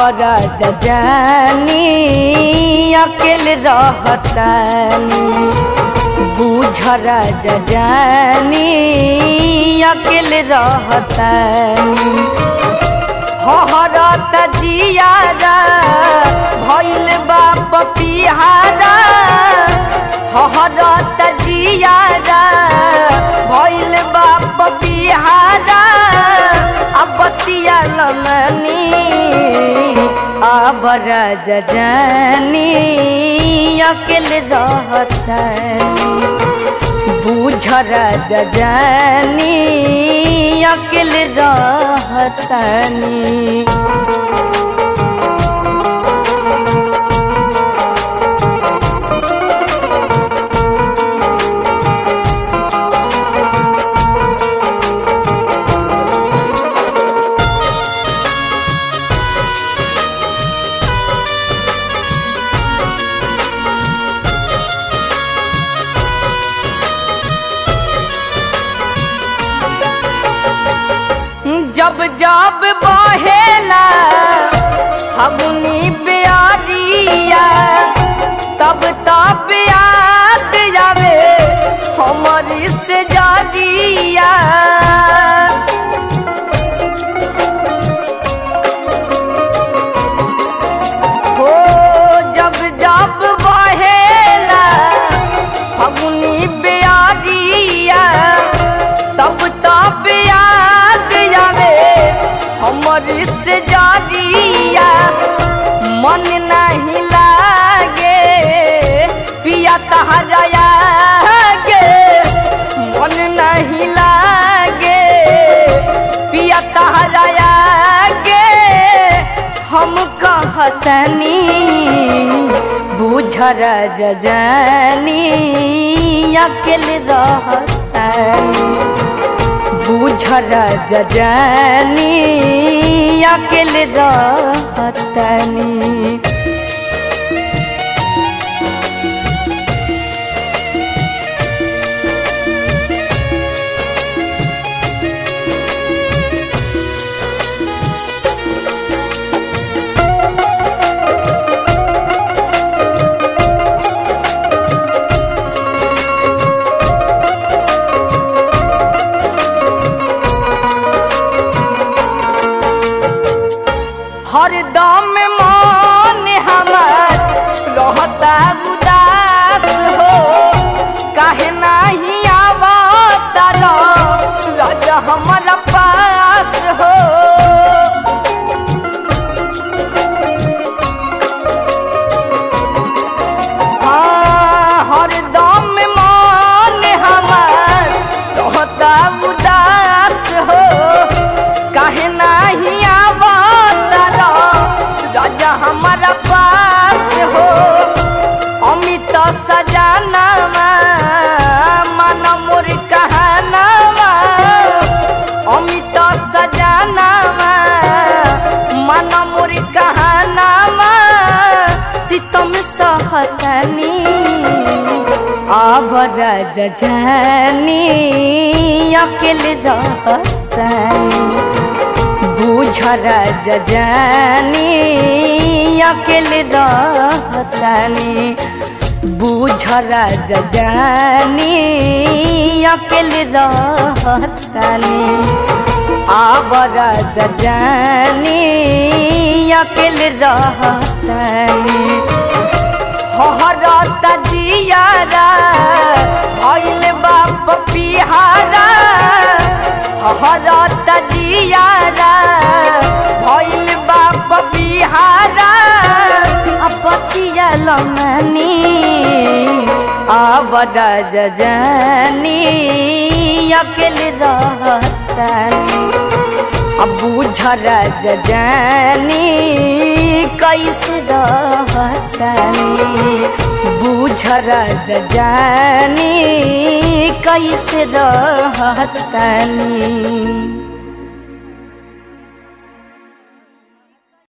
आबरा जानी अकेले रहतानी बूझरा जानी अकेले रहतानी हहरत जियारा भइल बाप पिहारा हहरत जियारा भइल बाप पिहारा अब बतिया लमनी आबर जानी अकेले रहतानी बूझर जानी अकेले रहतानी जब जब बहेला फगुनी बियारिया तब तब याद जावे हमारी से जादिया हो जब जब बहेला फगुनी बियारिया तब तब याद जावे हमर से जादिया मन नहीं लागे पिया तहरा गे मन नहीं लागे पिया तहरा गे हम कहतनी बुझर जानी अकेले रहतनी बुझर जानी अकेले रहतनी हरदम मन हमार रहता उदास हो काहे नाही आवता राजा हमारा पास हो हाँ, हरदम मन हमार रहता उदास हो काहे नाही आवता राजा हमारा पास हो अमित सजानावा मन मोर कहानावा अमित सजानावा मन मोर कहानावा सितम सहतनी आवर जानी अकेले रहतनी बुझर जानी अकेले रहतनी बुझर जानी अकेले रहतनी आबर जानी अकेले रहतनी हहरत जियारा भइल बाप पिहारा हहरत जियारा भइल बाप पिहारा अपतिया लमनी आबर जानी अकेले रहतनी अब बुझर जानी कैसे रहतनी बुझर जानी कैसे रहतनी